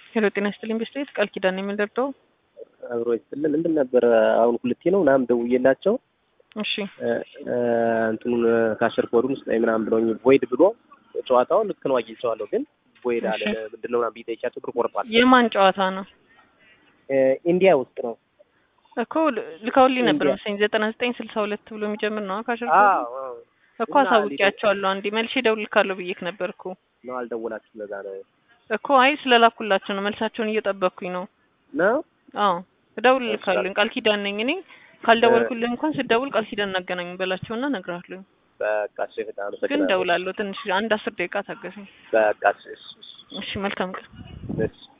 ሄሎ ጤና ይስጥልኝ በስቴት ቃል ኪዳን ነው የምንደርደው። አብሮ ይስጥልን ምንድን ነበር አሁን ሁለቴ ነው ምናምን ደውዬላቸው እሺ እንትኑን ካሸር ኮዱን ውስጥ ምናምን ብለውኝ ቮይድ ብሎ ጨዋታው ልክ ነው አግኝቼዋለሁ፣ ግን ቮይድ አለ እሺ። ምንድን ነው ምናምን ብዬ ጠይቄያቸው ብር ቆርጧል። የማን ጨዋታ ነው ኢንዲያ ውስጥ ነው። እኮ ል- ልከውልኝ ነበር ኢንዲያ። መሰለኝ ዘጠና ዘጠኝ ስልሳ ሁለት ብሎ የሚጀምር ነው ካሸር አዎ አዎ። እኮ እና አሳውቂያቸዋለሁ። አንዴ መልሼ እደውልልካለሁ ብዬሽ ነበር እኮ ነው አልደወላችሁም? ለዛ ነው እኮ አይ ስለላኩላቸው ነው መልሳቸውን እየጠበቅኩኝ ነው። ነው አዎ እደውልልካለሁ። ቃል ኪዳን ነኝ እኔ ካልደወልኩልህ እንኳን ስደውል ቃል ኪዳን እናገናኝ በላቸውና እነግርሃለሁ። በቃ እሺ፣ በጣም ግን አመሰግናለሁ። እደውላለሁ። ትንሽ አንድ አስር ደቂቃ ታገሰኝ። በቃ እሺ፣ እሺ፣ እሺ መልካም ቀን። እሺ።